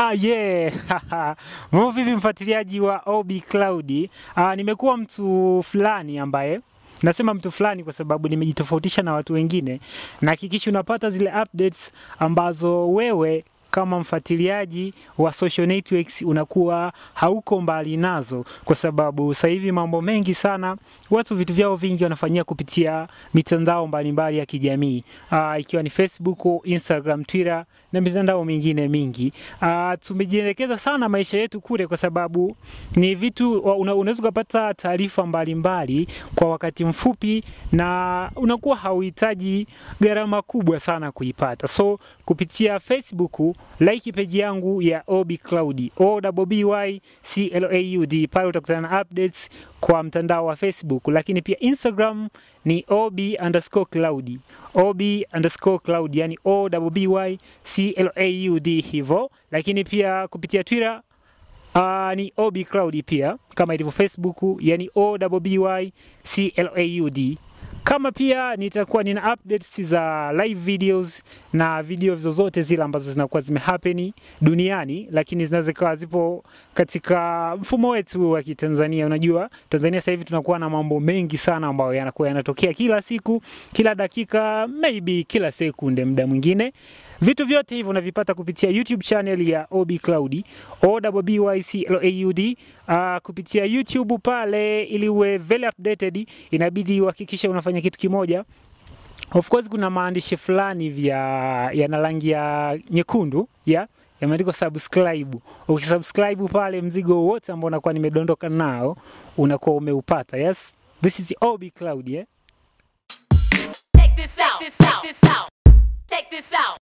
Ah, yeah. Mambo vipi mfuatiliaji wa OB Cloud? Ah, nimekuwa mtu fulani ambaye nasema mtu fulani kwa sababu nimejitofautisha na watu wengine. Nahakikisha unapata zile updates ambazo wewe kama mfuatiliaji wa social networks unakuwa hauko mbali nazo, kwa sababu sasa hivi mambo mengi sana, watu vitu vyao vingi wanafanyia kupitia mitandao mbalimbali ya kijamii uh, ikiwa ni Facebook, Instagram, Twitter na mitandao mingine mingi. Uh, tumejielekeza sana maisha yetu kule, kwa sababu ni vitu una, unaweza ukapata taarifa mbalimbali kwa wakati mfupi na unakuwa hauhitaji gharama kubwa sana kuipata. So kupitia Facebook like page yangu ya OB Cloud, O B Y C L A U D, pale utakutana na updates kwa mtandao wa Facebook, lakini pia Instagram ni OB underscore cloud, OB underscore cloud, yani O B Y C L A U D hivyo, lakini pia kupitia Twitter Uh, ni OB Cloud pia kama ilivyo Facebook, yani O B Y C L A U D kama pia nitakuwa nina updates za live videos na video zozote zile ambazo zinakuwa zimehappen duniani, lakini zinaweza kuwa zipo katika mfumo wetu wa Kitanzania. Unajua Tanzania sasa hivi tunakuwa na mambo mengi sana ambayo yanakuwa yanatokea kila siku, kila dakika, maybe kila sekunde, muda mwingine Vitu vyote hivyo unavipata kupitia YouTube channel ya OB Cloud, O B Y C L A U D. Uh, kupitia YouTube pale, ili uwe very updated, inabidi uhakikishe unafanya kitu kimoja. Of course kuna maandishi fulani vya yana rangi ya nyekundu ya yameandikwa subscribe. Ukisubscribe pale, mzigo wote ambao unakuwa nimedondoka nao unakuwa umeupata. Yes, this is OB Cloud, yeah? Check this out. This out. This out. Check this out.